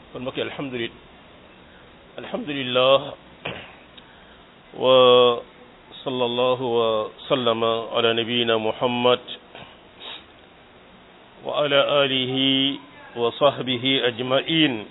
kon mbokk alhamdulillah alhamdulillah wa sallallahu wa sallama ala nabiyina muhammad wa ala alihi wa sahbihi ajmain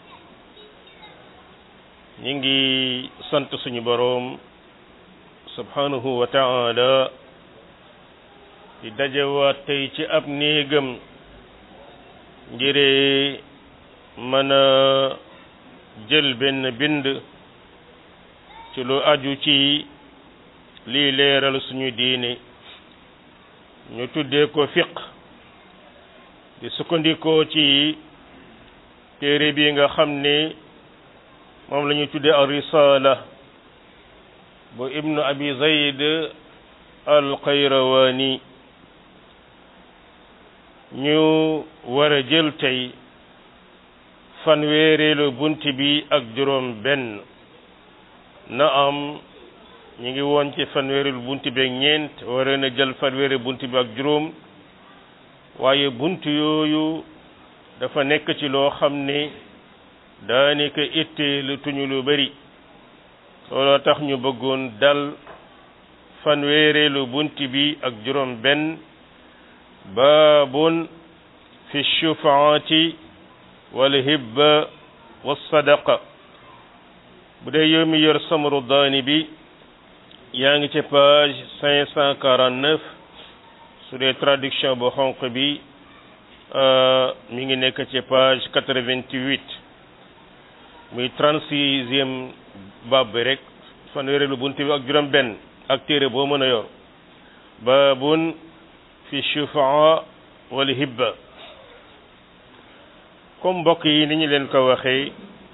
ñi ngi sant suñu boroom subhanahu wa ta'ala di dajewaat tey ci ab néegam ngire mën a jël benn bind ci lu aju ci lii leeral suñu diine ñu tuddee ko fiq di sukkandikoo ci téere bi nga xam ne moom la ñuy tuddee al risala bu ibnu abi zayd al qayrawani ñu war a jël tey fanweereelu bunt bi ak juróom benn na am ñu ngi woon ci fanweereelu bunt bi ak ñeent wara na jël fanweeri bunt bi ak juróom waaye bunt yooyu dafa nekk ci loo xam ne daanaka itteelu tuñu lu bari looloo tax ñu bëggoon dal fanweereelu bunt bi ak juróom benn baabun fi shufaati wal hibba wa sadaqa bu dee yow mi yor samaru daani bi yaa ngi ci page cinq cent quarante neuf su dee traduction bu xonq bi mi ngi nekk ci page quatre vingt huit muy trente sixième baab bi rek fanweereelu bunt bi ak juróom benn ak téere boo mën a yor baabun fi shufaa wal hibba comme mbokk yi ni ñu leen ko waxee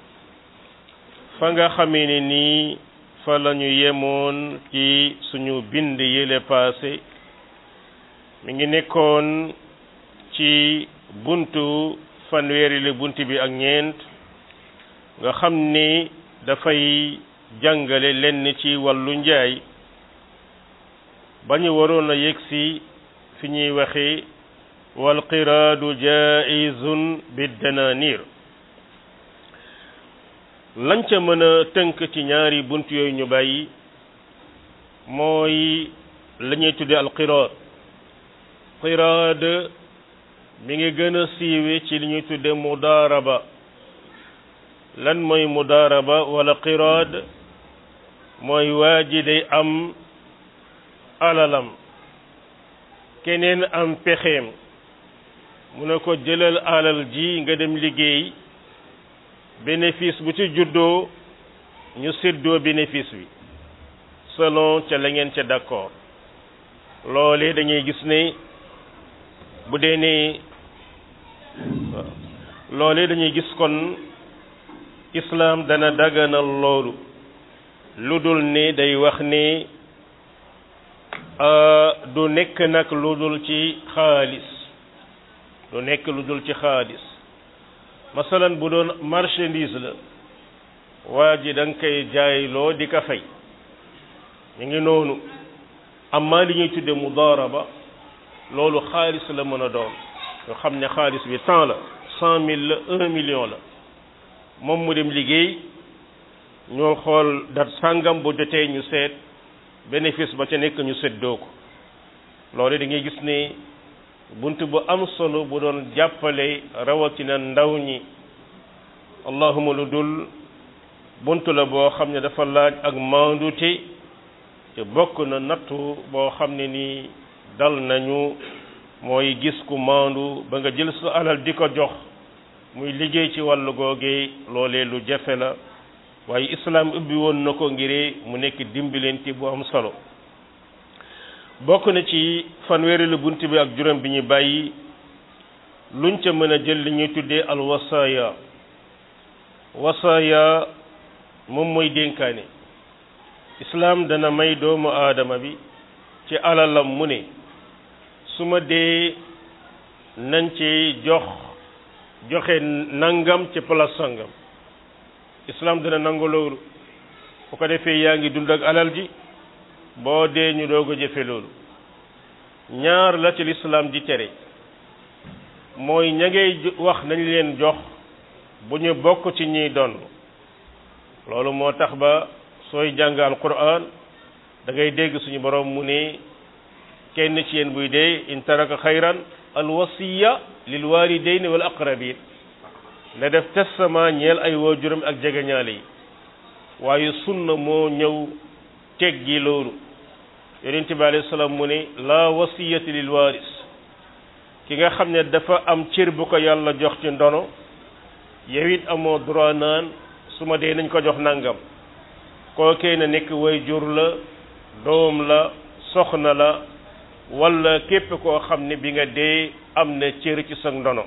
fa nga xamee ne nii fa la ñu yemoon ci suñu bind yële paase mi ngi nekkoon ci buntu fanweeri li bunt bi ak ñeent nga xam ni dafay jàngale lenn ci wàllu njaay ba ñu waroon a yegsi fi ñuy waxee wal qiraadu jaizun biddananir lañ ca mën a tënk ci ñaari bunt yooyu ñu bàyyi mooy la ñuy tudde al qiraad qiraad mi ngi gën a siiwe ci li ñuy tudde mudaaraba lan mooy mudaaraba wala qiraad mooy waa ji day am alalam keneen am pexeem mu ne ko jëlal alal ji nga dem liggéey bénéfice bu ci juddoo ñu séddoo bénéfice bi selon ca la ngeen ca d'accord loolee dañuy gis ne bu dee ne loolee dañuy gis kon islaam dana daganal loolu lu dul ne day wax ne du nekk nag lu dul ci xaalis du nekk lu dul ci xaalis masalan bu doon marchandise la waa ji da nga koy jaay loo di ka fay ñu ngi noonu amma li ñuy tudde mudaaraba loolu xaalis la mën a doon nga xam ne xaalis bi cent la cent mille la un million la moom mu dem liggéey ñoo xool dat sàngam bu jotee ñu seet bénéfice ba ca nekk ñu séddoo ko loolu da ngay gis ne bunt bu am solo bu doon jàppale rawatina ndaw ñi allahuma lu dul bunt la boo xam ne dafa laaj ak maandute te bokk na nattu boo xam ne nii dal nañu mooy gis ku maandu ba nga jël sa alal di ko jox muy liggéey ci wàllu googee loolee lu jafe la waaye islaam ubbi woon na ko ngir mu nekk dimbalante bu am solo bokk na ci fanweeri lu bunt bi ak juróom bi ñu bàyyi luñ ca mën a jël li ñuy tuddee al wasaaya wasaaya moom mooy dénkaane islaam dana may doomu aadama bi ci alalam mu ne su ma dee nañ ci jox joxe nangam ci place sangam islaam dana nangu loolu bu ko defee yaa ngi dund ak alal ji boo dee ñu doog a jëfe loolu ñaar la ci lislaam di tere mooy ña ngay wax nañ leen jox bu ñu bokk ci ñiy donn loolu moo tax ba sooy jàngal Qur'an da ngay dégg suñu borom mu ne kenn ci yéen buy dee in taraka xayran alwasiya lil walidayni wal aqrabin na def testament ñeel ay waajuram ak jegeñaale yi waaye sunna moo ñëw teggi loolu yonente bi alayhi salaam mu ne la wasiyati lil waris ki nga xam ne dafa am cër bu ko yàlla jox ci ndono yow it amoo droit naan su ma dee nañ ko jox nangam kookee na nekk way jur la doom la soxna la wala képp koo xam ne bi nga dee am na cër ci sa ndono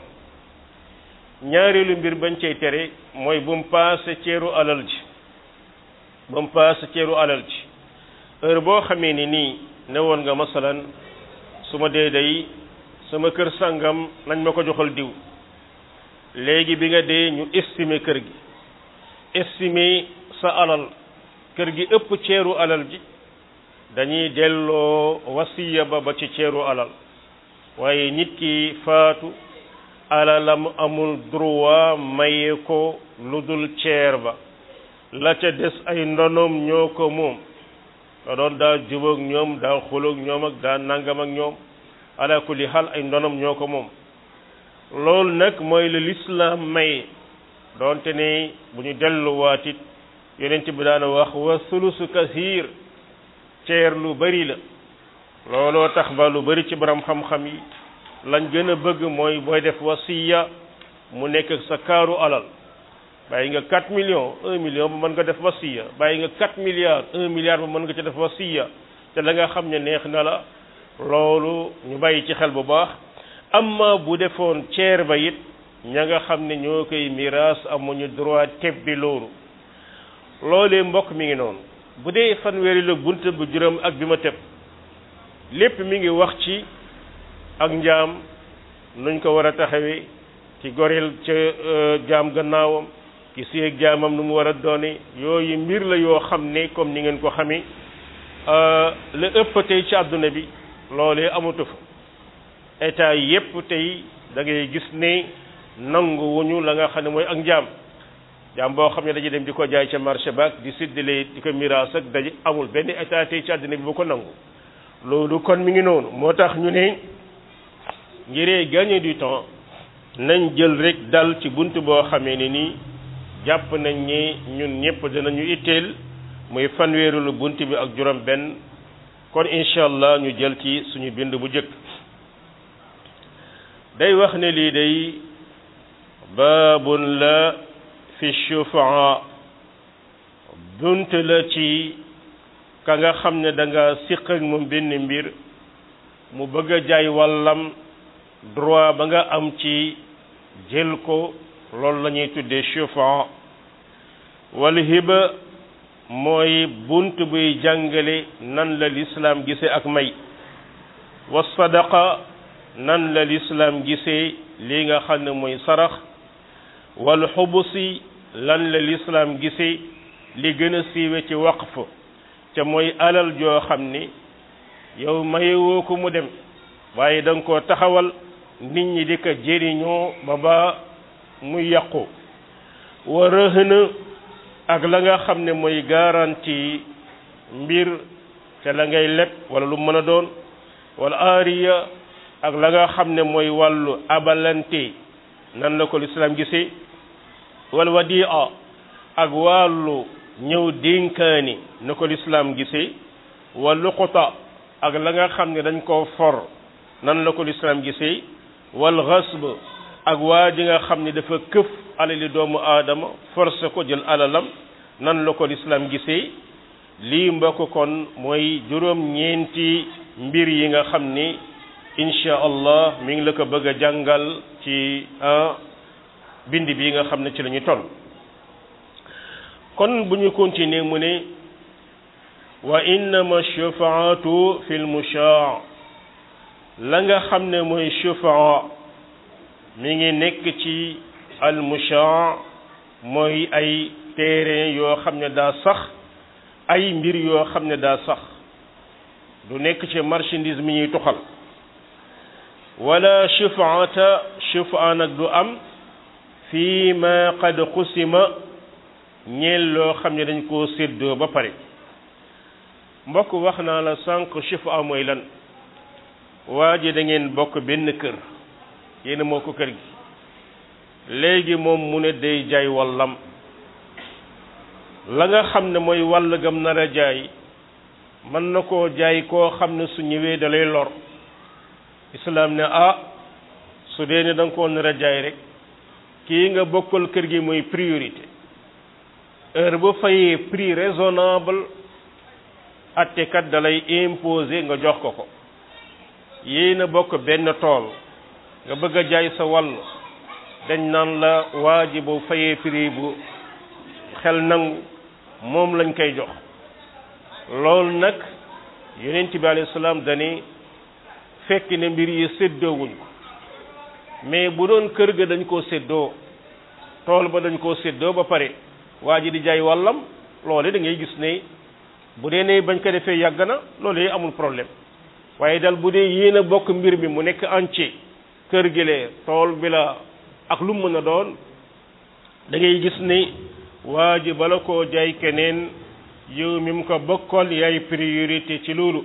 ñaareelu mbir bañ cay tere mooy bu mu paase ceeru alal ji bu mu paase ceeru alal ji heure boo xamee ni nii ne woon nga masalan su ma dee day sama kër sangam nañ ma ko joxal diw léegi bi nga dee ñu estimer kër gi estimer sa alal kër gi ëpp ceeru alal ji dañuy delloo wasiya ba ba ci ceeru alal waaye nit ki faatu alalam amul droit maye ko lu dul ceer ba la ca des ay ndonoom ñoo ko moom da doon daa jubóog ñoom daa xuloog ñoom ak daa nangam ak ñoom ala kulli xaal ay ndonoom ñoo ko moom loolu nag mooy la lislaam may doonte ne bu ñu delluwaatit yonent bi daana wax wa sulusu kasiir ceer lu bari la looloo tax ba lu bari ci borom xam-xam yi lañ gën a bëgg mooy booy def wasiya mu nekk sa kaaru alal bàyyi nga 4 millions 1 million ba mën nga def wasiya bàyyi nga 4 milliards 1 milliard ba mën nga ci def wasiya te la nga xam ne neex na la loolu ñu bàyyi ci xel bu baax amma bu defoon ceer ba it ña nga xam ne ñoo koy miraas amuñu droit tebbi loolu loolee mbokk mi ngi noonu bu dee fanweeri la bunt bu juróom ak bi ma teb lépp mi ngi wax ci ak njaam nuñ ko war a taxawee ci goreel ca jaam gannaawam ki séeg jaamam nu mu war a doone yooyu mbir la yoo xam ne comme ni ngeen ko xamee la ëpp tey ci àdduna bi loolee amatu fa état yépp tey da ngay gis ne nangu wuñu la nga xam ne mooy ak njaam jaam boo xam ne dañuy dem di ko jaay ca marché baak di séddale di ko miraas ak daje amul benn état tey ci àdduna bi bu ko nangu loolu kon mi ngi noonu moo tax ñu ne ngiree gagner du temps nañ jël rek dal ci bunt boo xamee ne nii jàpp nañ ni ñun ñëpp dinañu itteel muy fanweeru lu bunt bi ak juróom benn kon incha allah ñu jël ci suñu bind bu jëkk day wax ne lii day baabun la fi shufaa bunt la ci ka nga xam ne da nga siq ak moom benn mbir mu bëgg a jaay wàllam droit ba nga am ci jël ko loolu la ñuy tuddee shufaa wal hiba mooy bunt buy jàngale nan la lislaam gisee ak may wa sadaqa nan la lislaam gisee li nga xam ne mooy sarax wal xubusi lan la lislaam gisee li gën a siiwe ci waqf ca mooy alal joo xam ni yow mayewoo ko mu dem waaye da nga koo taxawal nit ñi di ko jëriñoo ba ba muy yàqu wa rëhna ak la nga xam ne mooy garantie mbir te la ngay leb wala lu mën a doon wala aariya ak la nga xam ne mooy wàllu abalante nan la ko lislaam gisee wal wadia ak wàllu ñëw dénkaani na ko lislaam gisee wal luquta ak la nga xam ne dañ koo for nan la ko lislaam gisee wal xasb ak waa ji nga xam ne dafa këf alali doomu aadama forcé ko jël alalam nan la ko lislaam gisee lii mbokk kon mooy juróom ñeenti mbir yi nga xam ni insha allah mi ngi la ko bëgg a jàngal ci bind bi nga xam ne ci la ñu toll kon bu ñu continuer mu ne wa innama shufaatu fi l mushaa la nga xam ne mooy shufaa mi ngi nekk ci al mushaa mooy ay terrain yoo xam ne daa sax ay mbir yoo xam ne daa sax du nekk ci marchandise mi ñuy tuxal wala shufaata shufaa nag du am fii ma qad xusima ñeel loo xam ne dañ koo séddoo ba pare mbokk wax naa la sànq shifa mooy lan waa ji da ngeen bokk benn kër yéen moo ko kër gi léegi moom mu ne day jaay wallam la nga xam ne mooy wàll gam nar a jaay mën na koo jaay koo xam ne su ñëwee da lay lor islaam ne ah su dee ne da nga koo nar a jaay rek kii nga bokkal kër gi mooy priorité heure bu fayee prix raisonnable attekat da lay imposer nga jox ko ko yéen a bokk benn tool nga bëgg a jaay sa wàll dañ naan la waa ji bu fayee prix bu xel nangu moom lañ koy jox loolu nag yonent bi alayhi salaam dani fekk ne mbir yi séddoowuñ ko mais bu doon kër ga dañ koo séddoo tool ba dañ koo séddoo ba pare waa ji di jaay wàllam loolu da ngay gis ne bu dee ne bañ ko defee yàgg na loolu yi amul problème waaye dal bu dee yéen a bokk mbir mi mu nekk entier kër gi lee tool bi la ak lu mu mën a doon da ngay gis ne waa ji bala koo jaay keneen yow mi mu ko bokkal yaay priorité ci loolu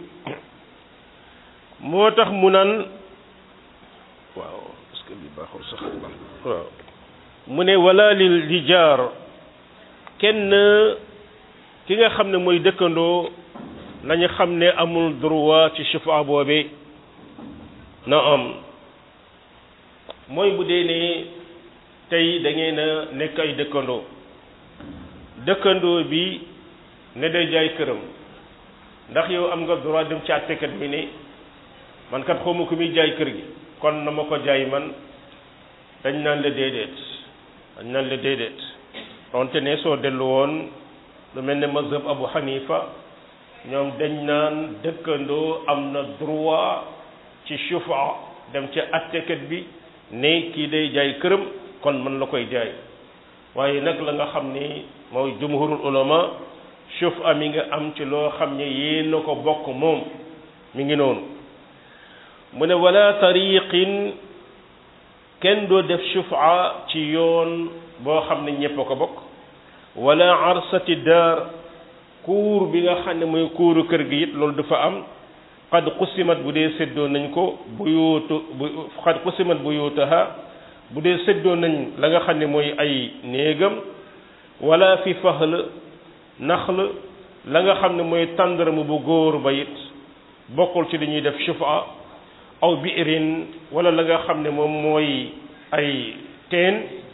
moo tax mu naan waaw parce que li baaxul sax waaw mu ne wala lil li jaar kenn ki nga xam ne mooy dëkkandoo nañu xam ne amul droit ci shifa boobe na am mooy bu dee ne tey da ngeen a nekk ay dëkkandoo dëkkandoo bi ne day jaay këram ndax yow am nga droit dem ci àttekat bi ne man kat xawma ku muy jaay kër gi kon na ma ko jaay man dañ naan la déedéet dañ naan la déedéet donte ne soo dellu woon lu mel ne mazhab Abu Hanifa ñoom dañ naan dëkkandoo am na droit ci shufa dem ci àttekat bi ne kii day jaay këram kon mën la koy jaay waaye nag la nga xam ni mooy jumhurul ulama shufa mi nga am ci loo xam ne yéen na ko bokk moom mi ngi noonu mu ne wala tariqin kenn doo def shufa ci yoon boo xam ne ñépp a ko bokk wala arsati daar kuur bi nga xam ne mooy kuuru kër gi it loolu dafa am qad qusimat bu dee séddoo nañ ko bu yuutu bu qad qusimat bu yuutaha bu dee séddoo nañ la nga xam ne mooy ay néegam wala fi faxl naxl la nga xam ne mooy tàndarma bu góor ba it bokkul ci li ñuy def shufa aw biirin wala la nga xam ne moom mooy ay teen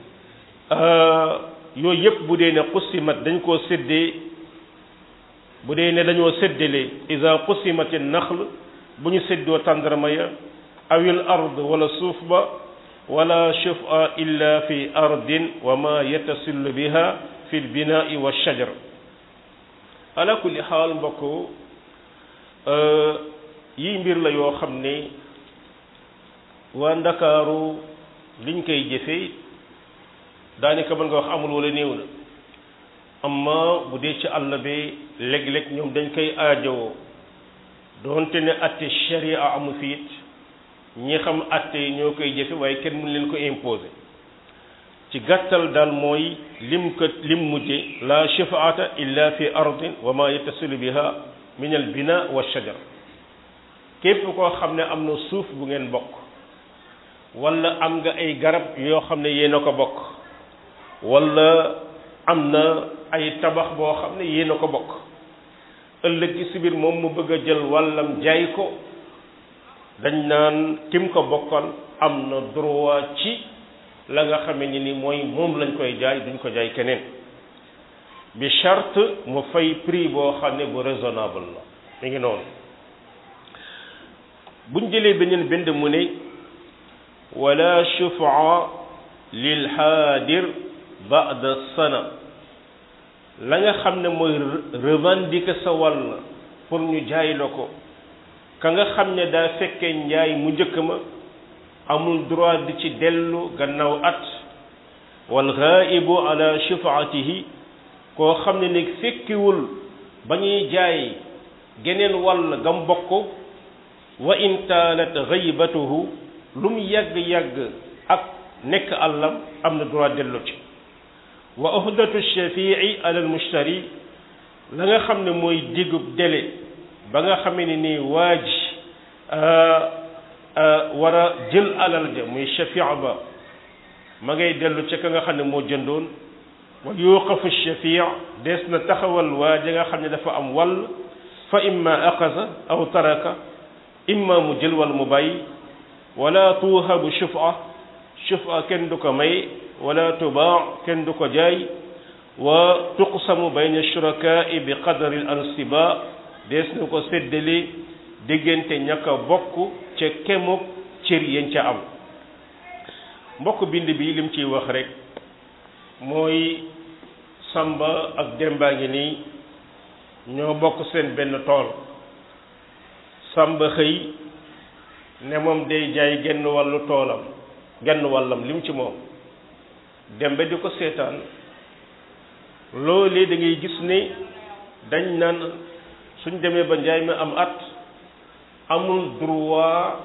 yooyu yëpp bu dee ne qusimat dañ koo séddee bu dee ne dañoo séddale ida qusimati naxl bu ñu séddoo tàndarma ya awil ard wala suuf ba wala shufa illa fi ardin wa ma yatasillu biha fi lbinai wa shajar ala kulli xaal mbokk yi mbir la yoo xam ne waa ndakaaru liñ koy jëfe daanaka mën nga wax amul wala néew na amma bu dee ci àll bi léeg-léeg ñoom dañ koy aajowoo doonte ne atte sharia amu fi it ñi xam atte yi ñoo koy jëfe waaye kenn mën leen ko imposer ci gàttal daal mooy lim ko lim mujje la shafaata illa fi ardin wa ma yattasilu biha min al bina wa shajar képp koo xam ne am na suuf bu ngeen bokk wala am nga ay garab yoo xam ne yéen a ko bokk wala am na ay tabax boo xam ne yéen a ko bokk ëllëg ci si biir moom mu bëgg a jël wàllam jaay ko dañ naan kim ko bokkal am na droit ci la nga xame ni ni mooy moom lañ koy jaay duñ ko jaay keneen bi charte mu fay prix boo xam ne bu raisonnable la mi ngi noonu buñ jëlee beneen bind mu ne wala shufaa lil xaadir ba'da sana la nga xam ne mooy revendiquer sa wàll pour ñu jaay la ko ka nga xam ne daa fekkee njaay mu njëkk ma amul droit di ci dellu gannaaw at wal ghaibu ala shufaatihi koo xam ne nag fekkiwul ba ñuy jaay geneen wàll gam bokk wa in taalat ghaybatuhu lu mu yàgg-yàgg ak nekk àllam am na droit dellu ci wa uhdatu shafii ala al mushtari la nga xam ne mooy digub délai ba nga xamee ne nii waa ji war a jël alal ja muy shafia ba ma ngay dellu ca ka nga xam ne moo jëndoon wa yuqafu shafia des na taxawal waa ja nga xam ne dafa am wàll fa imma aqasa aw taraka imma mu jël wala mu bàyyi wala tuuhabu shufa shufa kenn du ko may wala tubaa kenn du ko jaay wa tuqsamu bayna shurakai bi qadari al ansiba dees na ko séddale diggante ñàkk a bokk ca kemuk cër yañ ca am mbokk bind bi lim ciy wax rek mooy samba ak demba ngi nii ñoo bokk seen benn tool samba xëy ne moom day jaay genn wàllu toolam genn wàllam lim ci moom dembe di ko seetaan loolee da ngay gis ne dañ naan suñ demee ba njaay mi am at amul droit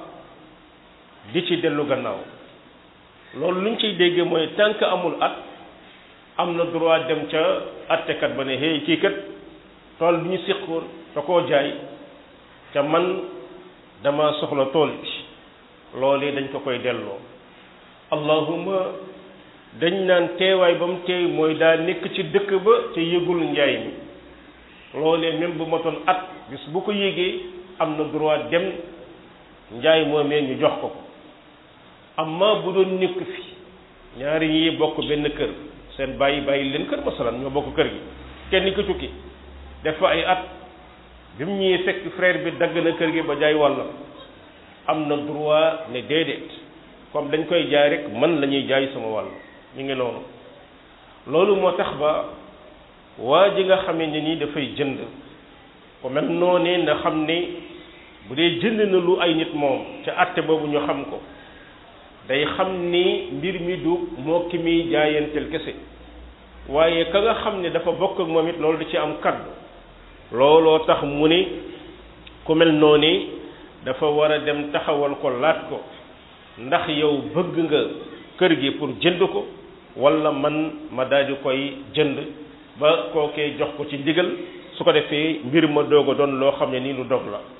di ci dellu gannaaw loolu luñ ciy déggee mooy tant que amul at am na droit dem ca attekat ba ne hey kii kat tool bi ñu siqoon da koo jaay ca man dama soxla tool bi loolee dañ ko koy delloo allahuma dañ naan teewaay ba mu teey mooy daa nekk ci dëkk ba ca yëgul njaay mi loolee même bu matoon at bis bu ko yégee am na droit dem njaay moomee ñu jox ko ko amma bu doon nekk fi ñaari ñi bokk benn kër seen bàyyi bàyyi leen kër masalan ñoo bokk kër gi kenn ki tukki def fa ay at bi mu ñëwee fekk frère bi dagg na kër gi ba jaay wàllam am na droit ne déedéet comme dañ koy jaay rek man la ñuy jaay sama wàll ñu ngi noonu loolu moo tax ba waa ji nga xamee ne nii dafay jënd ko même noonee nga xam ne bu dee jënd na lu ay nit moom ca àtte boobu ñu xam ko day xam ni mbir mi du moo ki muy jaayanteel kese waaye ka nga xam ne dafa bokk ak moom it loolu da ci am kaddu looloo tax mu ne ku mel noonu dafa war a dem taxawal ko laat ko ndax yow bëgg nga kër gi pour jënd ko wala man ma daal di koy jënd ba kookee jox ko ci ndigal su ko defee mbir ma doog a doon loo xam ne nii lu dog la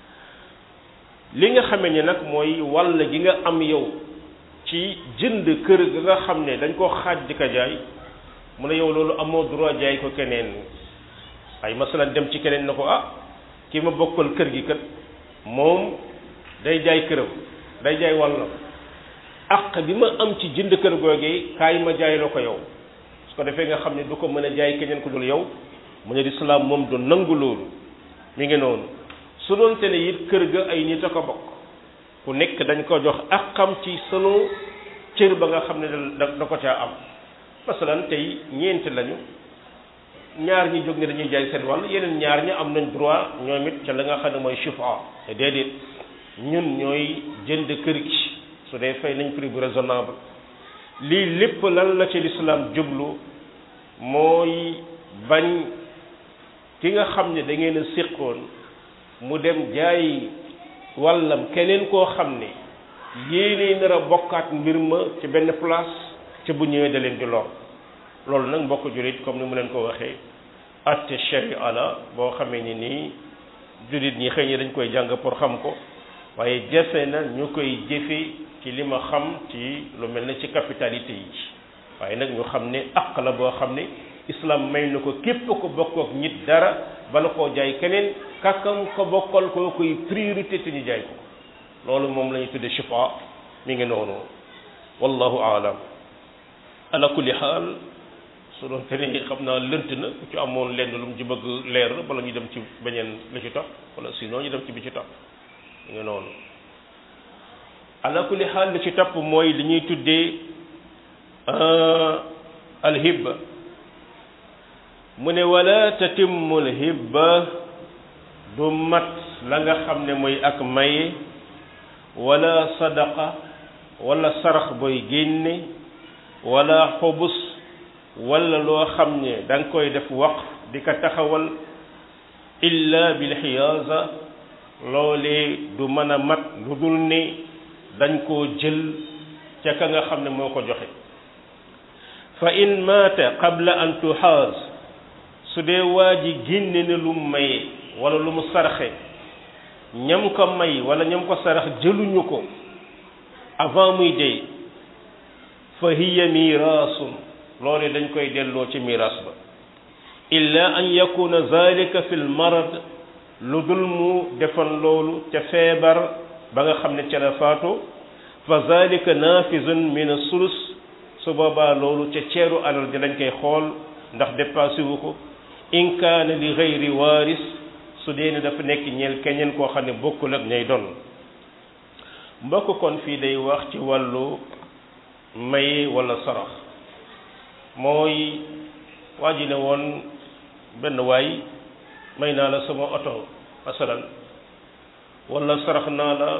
li nga xamee ni nag mooy wàll gi nga am yow ci jënd kër ga nga xam ne dañ koo xaaj di ko jaay mu ne yow loolu amoo droit jaay ko keneen ay masalan dem ci keneen na ko ah ki ma bokkal kër gi kat moom day jaay këram day jaay wàllam àq bi ma am ci jënd kër googee kaay ma jaay la ko yow su ko defee nga xam ne du ko mën a jaay keneen ku dul yow mu ne lislaam moom du nangu loolu mi ngi noonu su doon te ne it kër ga ay nit a ko bokk ku nekk dañ ko jox àqam ci sunu cër ba nga xam ne da da ko caa am masalan tey ñeent lañu ñaar ñi jóg ne dañuy jaay seen wàll yeneen ñaar ñi am nañ droit ñoom it ca la nga xam ne mooy chifa te déedéet ñun ñooy jënd kër gi su dee fay nañ prix bu raisonnable lii lépp lan la ci lislaam jublu mooy bañ ki nga xam ne da ngeen a séqoon mu dem jaay wàllam keneen koo xam ne yéene nar a bokkaat mbir ma ci benn place ca bu ñëwee da leen di lor loolu nag mbokk jullit comme ni mu leen ko waxee atte sharia la boo xamee ni nii jullit ñi xëy ñi dañ koy jàng pour xam ko waaye jafe na ñu koy jëfe ci li ma xam ci lu mel ne ci capitalité yi waaye nag ñu xam ne àq la boo xam ne islam may na ko képp ko bokk ak nit dara bala koo jaay keneen kàkkam ko bokkal koo koy priorité te ñu jaay ko loolu moom la ñu tudde shifa mi ngi noonu wallahu aalam ala kulli xaal su doon te ne xam naa lënt na ku ci amoon lenn lu mu ci bëgg leer bala ñu dem ci beneen la ci topp wala sinon ñu dem ci bi ci topp mi ngi noonu ala kulli xaal li ci topp mooy li ñuy tuddee alhibba mu ne wala tatimmu alhibba du mat la nga xam ne mooy ak maye wala sadaqa wala sarax booy génne wala xobus wala loo xam ne da nga koy def waqf di ko taxawal illa bil xiyaaza loolee du mën a mat lu dul ne dañ koo jël ca ka nga xam ne moo ko joxe fa in maata qabla an tuhaaz su dee waa ji génne ne lu mu maye wala lu mu saraxe ñam ko may wala ñam ko sarax jëluñu ko avant muy dee fa hiya miraasun loole dañ koy delloo ci miraas ba illa an yakuna zalika fi l marad lu dul mu defan loolu ca feebar ba nga xam ne ca la faatu fa zalika nafizun min sulus su boobaa loolu ca ceeru alal di lañ koy xool ndax dépassé wu ko in kaana li gayri waaris su dee ne dafa nekk ñeel keneen koo xam ne bokkul ak ñay doon mbokk kon fii day wax ci wàllu may wala sarax mooy waa ji ne woon benn waay may naa la sama oto masalan wala sarax naa la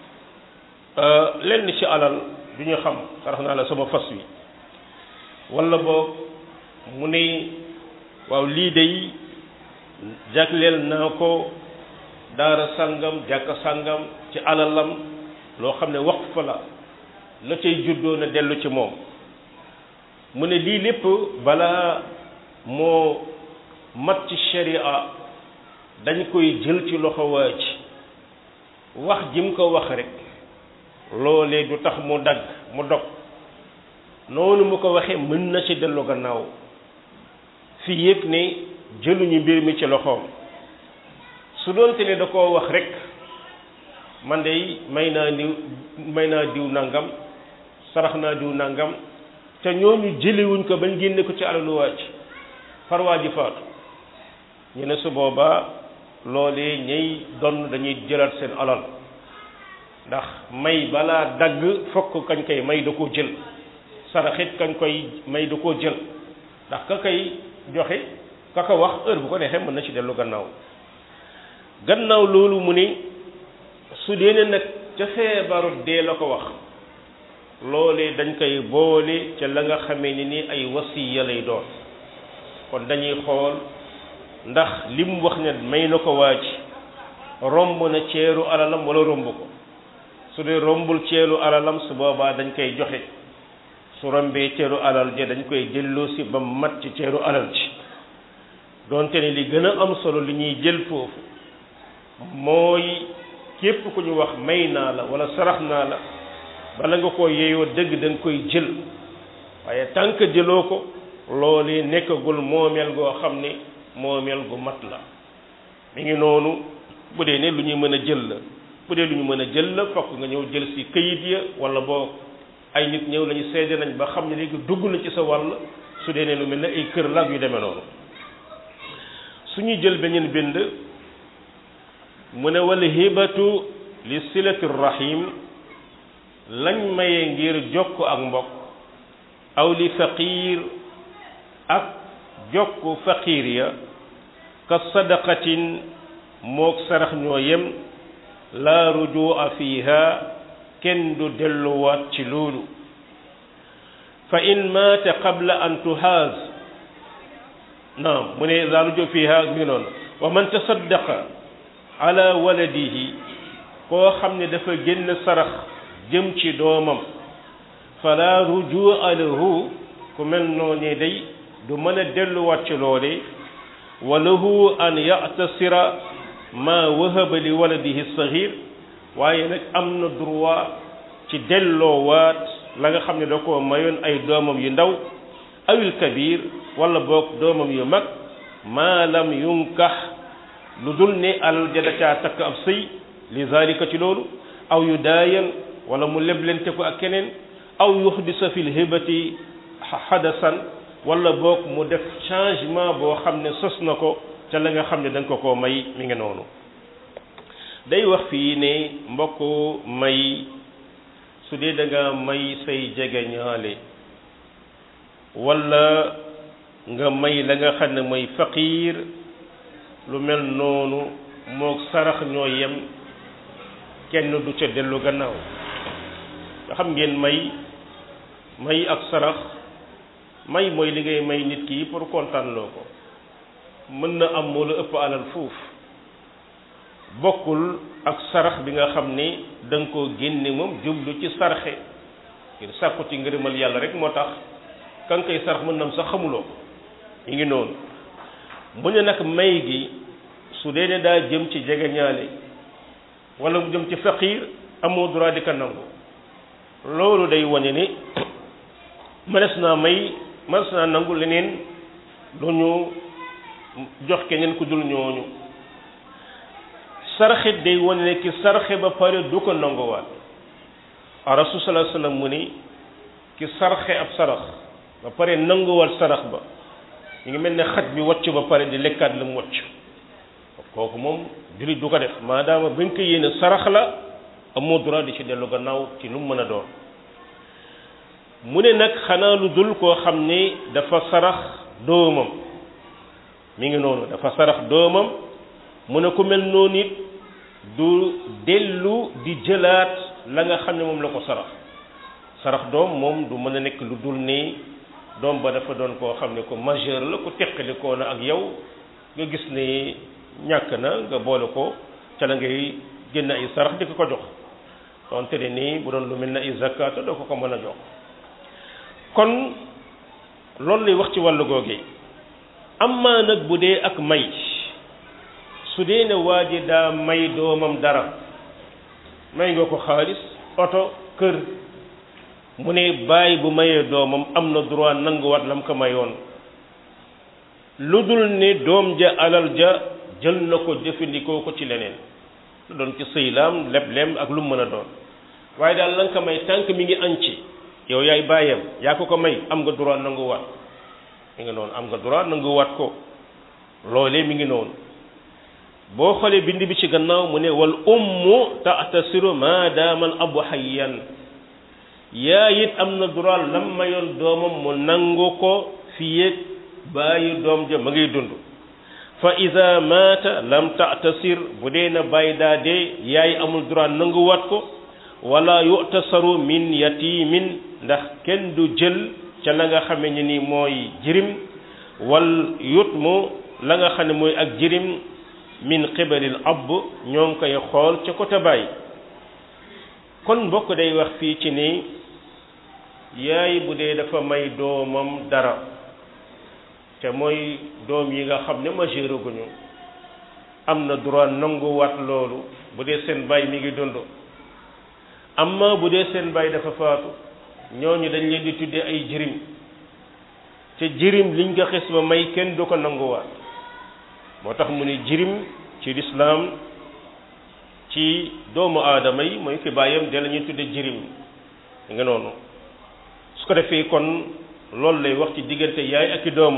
lenn ci alal du ñu xam sarax naa la sama fas wi wala boog mu ne waaw lii day jagleel naa ko daara sàngam jàkka sàngam ci alalam loo xam ne waqf la la cay juddoo na dellu ci moom mu ne lii lépp balaa moo mat ci sharia dañ koy jël ci loxo waa ji wax ji mu ko wax rek loolee du tax mu dagg mu dog noonu mu ko waxee mën na ci dellu gannaaw fii yëg ne jëluñu mbir mi ci loxoom su doonte ne da koo wax rek man de may naa diw may naa diw nangam sarax naa diw nangam te ñooñu jëliwuñ ko bañ génne ko ci alalu waaj far waa ji faatu ñu ne su boobaa loolee ñay donn dañuy jëlaat seen alal ndax may balaa dagg fokk kañ koy may da koo jël saraxit kañ koy may da koo jël ndax ka koy joxe ka ko wax heure bu ko neexee mën na ci dellu gannaaw gannaaw loolu mu ni su dee ne nag ca feebaru dee la ko wax loolee dañ koy boole ca la nga xamee ni ni ay wasiya lay doon kon dañuy xool ndax li mu wax ne may na ko waaj romb na ceeru alalam wala romb ko su dee rombul ceeru alalam su boobaa dañ koy joxe su rombee ceeru alal ji dañ koy jëlloosi ba mat ci ceeru alal ji donte ne li gën a am solo li ñuy jël foofu mooy képp ku ñu wax may naa la wala sarax naa la bala nga ko yeeyoo dëgg da nga koy jël waaye tànk jëloo ko loolee nekkagul moomeel goo xam ne moomeel gu mat la mi ngi noonu bu dee ne lu ñuy mën a jël la bu dee lu ñu mën a jël la fokk nga ñëw jël si këyit ya wala boo ay nit ñëw nañu seede nañ ba xam ne léegi dugg na ci sa wàll su dee ne lu mel ne ay kër la ak yu demee noonu su ñuy jël beneen bind mu ne wala hibatu li silati rahim lañ maye ngir jokk ak mbokk aw li faqir ak jokk faqir ya ka sadaqatin mook sarax ñoo yem laa rujua fiha kenn du delluwaat ci loolu fa in maata qabla an tuhaaz naam mu ne laa rujua fiha mi noonu wa man tasaddaqa ala waladihi koo xam ne dafa génn sarax jëm ci doomam fala rujua lahu ku mel noonu day du mën a delluwaat ci loole wa lahu an ya'tasira ma wahaba li waladihi saghir waaye nag am na droit ci delloowaat la nga xam ne da koo mayoon ay doomam yu ndaw awil kabir wala boog doomam yu mag maa lam yunkax lu dul ne alal ja da caa takk ab sëy li zalika ci loolu aw yu daayan wala mu leblente ko ak keneen aw yuxdisa fil hibati hadasan wala boog mu def changement boo xam ne sos na ko ca la nga xam ne dañ ko koo may mi ngi noonu day wax fii ne mbokk may su dee da nga may say jege ñaale wala nga may la nga xam ne mooy faqiir lu mel noonu moo sarax ñoo yem kenn du ca dellu gannaaw nga xam ngeen may may ak sarax may mooy li ngay may nit ki pour kontaan loo ko mën na am moo la ëpp alal fuuf bokkul ak sarax bi nga xam ne da nga koo génne moom jublu ci sarxe ngir sàkku ci ngërëmal yàlla rek moo tax kan koy sarax mën nam sax xamuloo ko mi ngi noonu mu ne nag may gi su dee ne daa jëm ci jegeñaale wala mu jëm ci faqiir amoo droit di ko nangu loolu day wane ni mënees naa may mënees naa nangu leneen lu ñu jox keneen ku dul ñooñu saraxit day wane ne ki saraxe ba pare du ko nanguwaat a rasul sallallahu alayhi wasallam mu ni ki sarxe ab sarax ba pare nanguwaat sarax ba ñu ngi mel ne xaj bi wacc ba pare di lekkaat la mu wacc kooku moom jullit du ko def maadaama bañ ko yéene sarax la amoo droit di ci dellu gannaaw ci lu mu mën a doon mu ne nag xanaa lu dul koo xam ni dafa sarax doomam mi ngi noonu dafa sarax doomam mu ne ku mel noonu it du dellu di jëlaat la nga xam ne moom la ko sarax sarax doom moom du mën a nekk lu dul ni doom ba dafa doon koo xam ne ko majeur la ku teqalikoo na ak yow nga gis ni ñàkk na nga boole ko ca la ngay génn ay sarax di ko ko jox donte ne nii bu doon lu mel ne ay zakata doo ko ko mën a jox kon loolu lay wax ci wàllu googu amma nag bu dee ak may su dee ne waa ji daa may doomam dara may nga ko xaalis oto kër mu ne bàyyi bu mayee doomam am na droit nanguwaat lam ko mayoon lu dul ne doom ja alal ja jël na ko jëfandikoo ko ci leneen lu doon ci sëylaam leblem ak lu mu mën a doon waaye daal la nga ko may tànk mi ngi añ ci yow yaay bàyyam yaa ko ko may am nga droit nanguwaat mi ngi noonu am nga droit nanguwaat ko loolee mi ngi noonu boo xoolee bind bi ci gannaaw mu ne wal ummu taatasiru ma daamal abu hayyan yaa it am na droit lam mayoon doomam mu nangu ko fii yéeg bàyyi doom ja ma ngay dund fa ida maata lam tatasir bu dee na bàyyi daa dee yaay amul droit nanguwaat ko wala yutasaru min yatimin ndax kenn du jël ca la nga xame ne ni mooy jirim wal yutmu la nga xam ne mooy ak jirim min qibalil ab ñoo ngi koy xool ca côté bàyyi kon mbokk day wax fii ci ni yaay bu dee dafa may doomam dara te mooy doom yi nga xam ne majeur guñu am na droit nanguwaat loolu bu dee seen baay mi ngi dund amma bu dee seen baay dafa faatu ñooñu dañ leen di tuddee ay jirim te jirim liñ ko xis ba may kenn du ko nanguwaat moo tax mu ne jirim ci lislaam ci doomu aadama yi mooy ki bàyyam de la ñuy tudde jirim nga noonu su ko defee kon loolu lay wax ci diggante yaay ak i doomu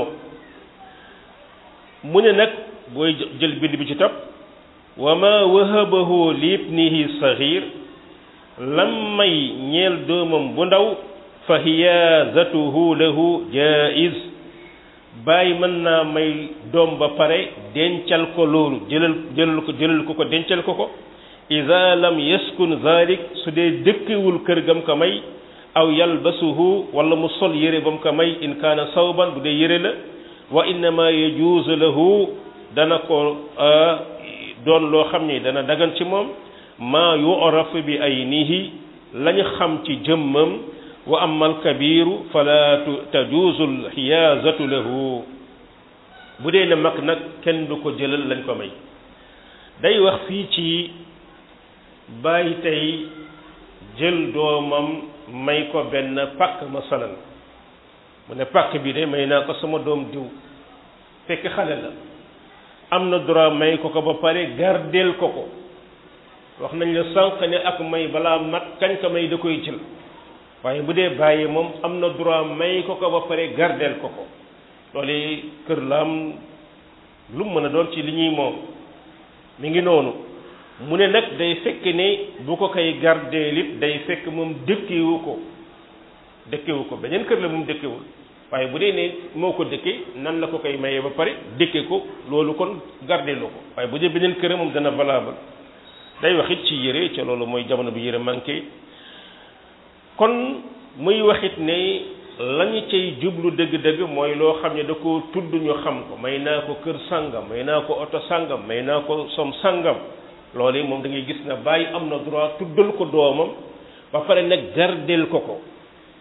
mu ne nag booy jël bind bi ci topp wa ma wahabahu libnihi saxiir lam may ñeel doomam bu ndaw fa hiyaazatuhu lahu jaiz bàyyi mën naa may doom ba pare dencal ko loolu jëlal jëlal ko jëlal ko ko dencal ko ko ida lam yaskun zalik su dee dëkkewul kër gam ko may aw yalbasuhu wala mu sol yére ba mu ko may in kaana sawban bu dee yére la wa innama yajuuzu lahu dana ko doon loo xam ni dana dagan ci moom maa yu'raf bi aynihi lañu xam ci jëmmam wa amma alkabiru fala tajuuzu alxiyaazatu lahu bu dee ne mag nag kenn du ko jëlal lañ ko may day wax fii ci bàyyi tey jël doomam may ko benn pàkk masalan mu ne pàkk bi de may naa ko sama doom diw fekk xale la am na droit may ko ko ba pare gardeel ko ko wax nañ la sànq ne ak may balaa mat kañ ko may da koy jël waaye bu dee bàyyi moom am na droit may ko ko ba pare gardeel ko ko loolu kër la am lu mu mën a doon ci li ñuy moom mi ngi noonu mu ne nag day fekk ne bu ko koy gardeel it day fekk moom dëkkewu ko dëkkewu ko beneen kër la moom dëkkewul waaye bu dee ne moo ko dëkke nan la ko koy mayee ba pare dëkke ko loolu kon gardeelu ko waaye bu dee beneen kër moom dana valable day wax it ci yére ca loolu mooy jamono bi yére manqué kon muy waxit ne lañu cay jublu dëgg-dëgg mooy loo xam ne da ko tudd ñu xam ko may naa ko kër sàngam may naa ko oto sàngam may naa ko som sàngam loolu moom da ngay gis ne bàyyi am na droit tuddal ko doomam ba pare nag gardeel ko ko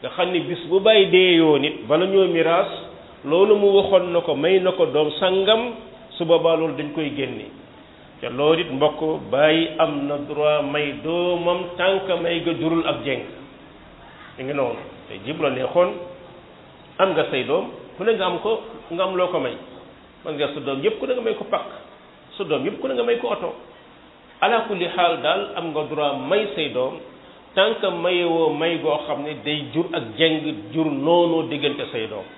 nga xam ni bis bu bàyyi deeyoo nit bala ñoo miraas loolu mu waxoon na ko may na ko doom sangam su boobaa loolu dañ koy génne te loolu it mbokk bàyyi am na droit may doomam tànk may ga jurul ak jeng mi ngi noonu te jib la neexoon am nga say doom ku ne nga am ko nga am loo ko may man nga sa doom yëpp ku ne nga may ko pakk sa doom yëpp ku ne nga may ko oto ala kulli xaal daal am nga droit may say doom tant que mayewoo may goo xam ne day jur ak jeng jur noonu diggante say doom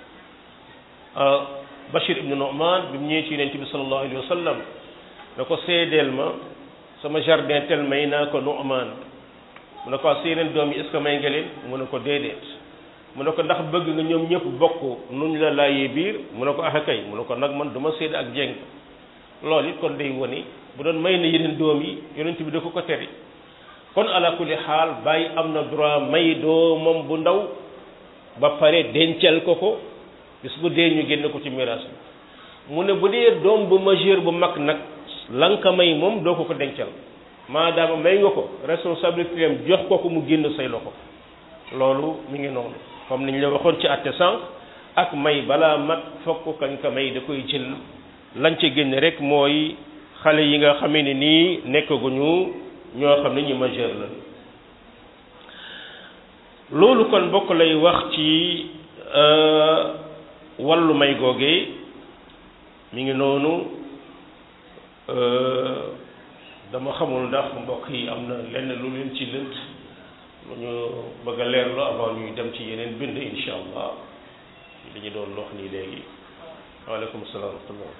Bachir ibnu Nu'man bi mu ñëwee ci yonent bi sallallahu alayhi wa sallam da ko seedeel ma sama jardin tel may naa ko Nu'man mu ne ko sa yeneen doom yi est-ce que may nga leen mu ne ko déedéet mu ne ko ndax bëgg nga ñoom ñëpp bokk nuñ la laayee biir mu ne ko ah kay mu ne ko nag man du ma séede ak jeng loolu it kon day woni bu doon may na yeneen doom yi yonent bi da ko ko teri kon ala kulli xaal bàyyi am na droit may doomam bu ndaw ba pare dencal ko ko bis bu dee ñu génn ko ci miraas bi mu ne bu dee doom bu majeur bu mag nag la nga ko may moom doo ko ko dencal maadaama may nga ko responsabilité am jox ko ko mu génn say loxo loolu mi ngi noonu comme niñ la waxoon ci àtte sànq ak may balaa mat fokk kañ ko may da koy jël lañ ci génn rek mooy xale yi nga xamee ne nii nekkaguñu ñoo xam ne ñu majeur la loolu kon bokk lay wax ci wàllu may googee mi ngi noonu dama xamul ndax mbokk yi am na lenn lu leen ci lënt lu ñu bëgg a leerlu avant ñuy dem ci yeneen bind insha allah li ñu doon wax nii léegi waaleykum salaam wa rahmatullah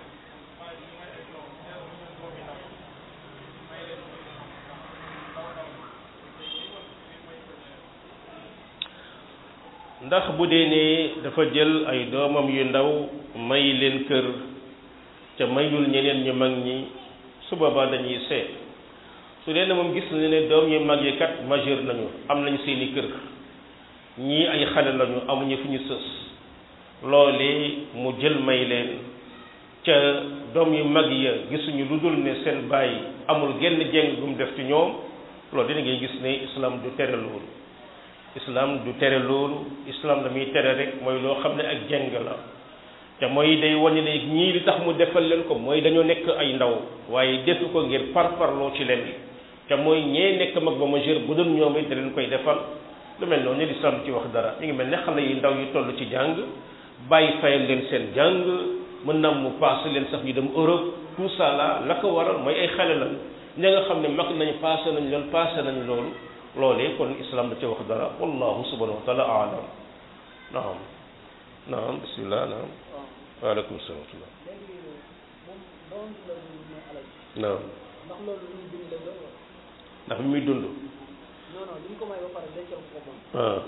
ndax bu dee ne dafa jël ay doomam yu ndaw may leen kër te mayul ñeneen ñu mag ñi su boobaa dañuy seet su dee ne moom gis na ne doom yu mag yi kat majeur nañu am nañu seeni kër ñii ay xale lañu amuñu fu ñu sës loolee mu jël may leen ca doom yu mag ya gisuñu lu dul ne seen bàyyi amul genn jeng bu mu def ci ñoom loolu dina ngay gis ne islam du tere loolu islam du tere loolu islam damuy tere rek mooy loo xam ne ak jeng la te mooy day wane ne ñii li tax mu defal leen ko mooy dañoo nekk ay ndaw waaye defu ko ngir parparloo ci leen te mooy ñee nekk mag ba majeur bu doon ñoom it da leen koy defal lu mel noonu l'islam ci wax dara mi ngi mel ne xale yi ndaw yi toll ci jàng bàyyi fayal leen seen jàng mën na mu passé leen sax ñu dem Europe tout ça là la ko waral mooy ay xale lan ña nga xam ne mag nañ passé nañ loolu passé nañ loolu loolee kon islam da ci wax dara wallahu subhanahu wa taala aalam naam naam bismillah naam waaleykum salaam wa rahmatullah naam ndax mi muy dund ah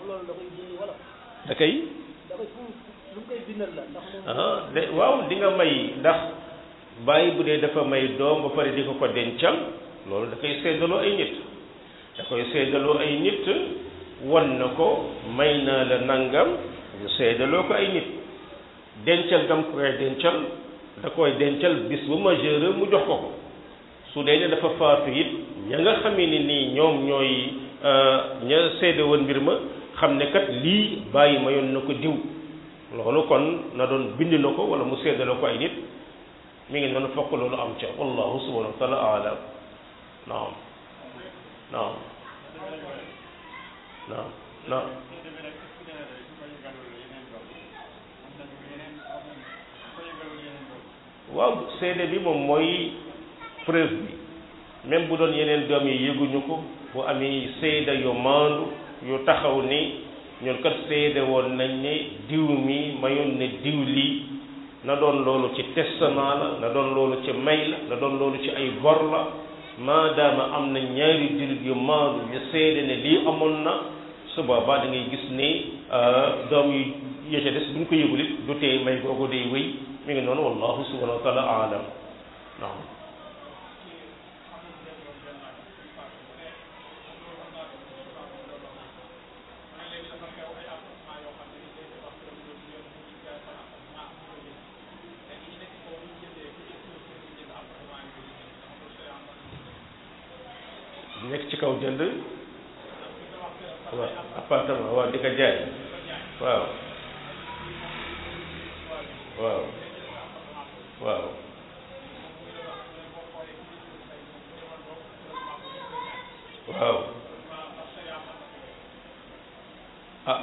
da kay ah de waaw di nga may ndax bàyyi bu dee dafa may doom ba pare di ko ko dencal loolu da koy seddaloo ay nit da koy seedaloo ay nit wan na ko may naa la nangam ñu seedaloo ko ay nit dencal gam koy dencal da koy dencal bis bu majeur mu jox ko ko su dee ne dafa faatu it ña nga xamee ni nii ñoom ñooy ña seede woon mbir ma xam ne kat lii bàyyi mayoon na ko diw loolu kon na doon bind na ko wala mu seedaloo ko ay nit mi ngi noonu fokk loolu am ca wallahu subhanahu wa taala aalam naam naam naam naam waaw seede bi moom mooy preuve bi même bu doon yeneen doom yi yëguñu ko bu amee seede yu maandu yu taxaw ni ñun kat seede woon nañ ne diw mi mayoon ne diw lii na doon loolu ci testament la na doon loolu ci may la na doon loolu ci ay bor la maadaama am na ñaari jullit yu maandu yu seede ne lii amoon na su boobaa da ngay gis ne doom yu yëca des bu ñu ko yëgul it du tee may googu day wéy mi ngi noonu wallahu subhanahu wa taala aalam naam nekk ci kaw jënd waaw appartement waaw di ko jaay waaw waaw waaw waaw ah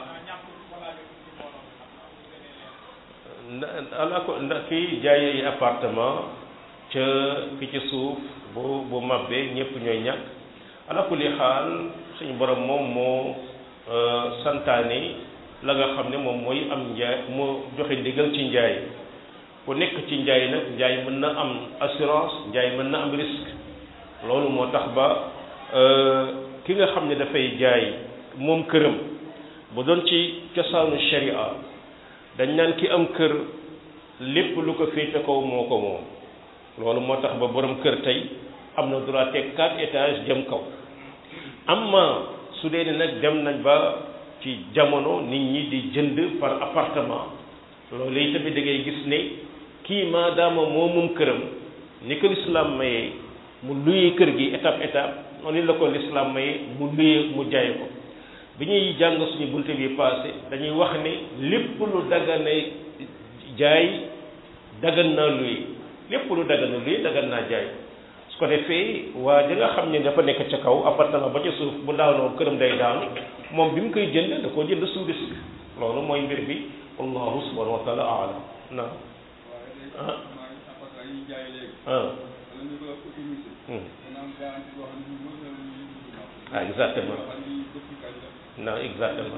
nda ala ko ndax kii jaay ay appartement ca ki ci suuf bu bu mabbee ñëpp ñooy ñàkk ala kulli xaal suñu borom moom moo santaane la nga xam ne moom mooy am njaay moo joxe ndigal ci njaay ku nekk ci njaay nag njaay mën na am assurance njaay mën na am risque loolu moo tax ba ki nga xam ne dafay jaay moom këram bu doon ci cosaanu sharia dañ naan ki am kër lépp lu ko féete kaw moo ko moom loolu moo tax ba borom kër tey am na droit teg quatre étages jëm kaw amma su dee ne nag dem nañ ba ci jamono nit ñi di jënd par appartement loolu yi tamit da ngay gis ne kii maadaama moo moom këram ni ko lislaam mayee mu luyee kër gi étape étape noonu la ko lislaam mayee mu luyee mu jaay ko bi ñuy jàng suñu bunte bi passé dañuy wax ne lépp lu daggane jaay daggan naa luye lépp lu daggana luye daggan naa jaay su ko defee waa ja nga xam ne dafa nekk ca kaw appartement ba ca suuf bu daanoo këram day daanu moom bi mu koy jënd da koo jënd sous risque loolu mooy mbir bi wallahu subhanahu wa taala aalam naam ah ah ah exactement non exactement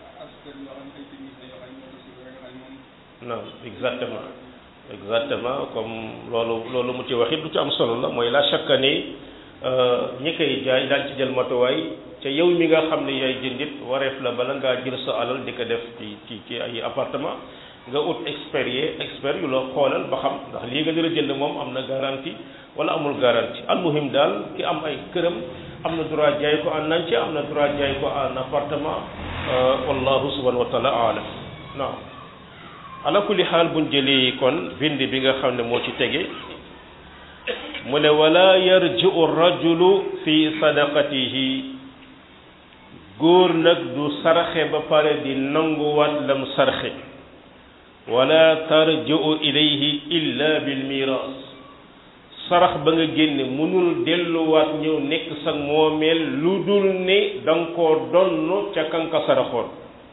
non exactement exactement comme loolu loolu mu ci wax it lu ci am solo la mooy la chaque année ñi koy jaay daal ci jël matuwaay ca yow mi nga xam ne yaay jëndit wareef la bala ngaa jël sa alal di ko def ci ci ci ay appartement nga ut expert yi expert yu la xoolal ba xam ndax lii nga dina jënd moom am na garantie wala amul garantie almuhim daal ki am ay këram am na droit jaay ko en entier am na droit jaay ko en appartement wallahu subhanahu wa taala alam naam ala kulli xaal buñ jëlee kon bind bi nga xam ne moo ci tege mu ne wala yarji'u rajulu fi sadaqatihi góor nag du sarxe ba pare di nanguwaat lam sarxe wala tarji'u ilayhi illa bil miras sarax ba nga génne mënul delluwaat ñëw nekk sa moomeel lu dul ne da nga koo donn ca kanka saraxoon